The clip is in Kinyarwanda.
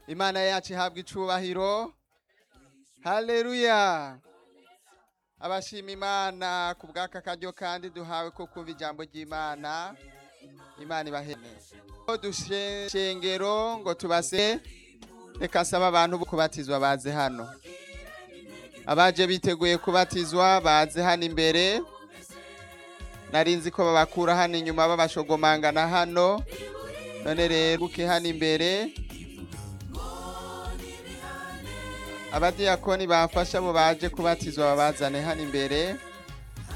imana yacu ihabwa icubahiro haleluya abashima imana ku bw'aka karyo kandi duhawe ko kumva ijambo ry'imana imana ibahene dushengero ngo tubase reka saba abantu bo kubatizwa baze hano abaje biteguye kubatizwa baze hano imbere narinzi ko babakura hano inyuma babashogomangana hano none rero uke hano imbere abadiyakoni bafasha mu baje kubatizwa babazane hano imbere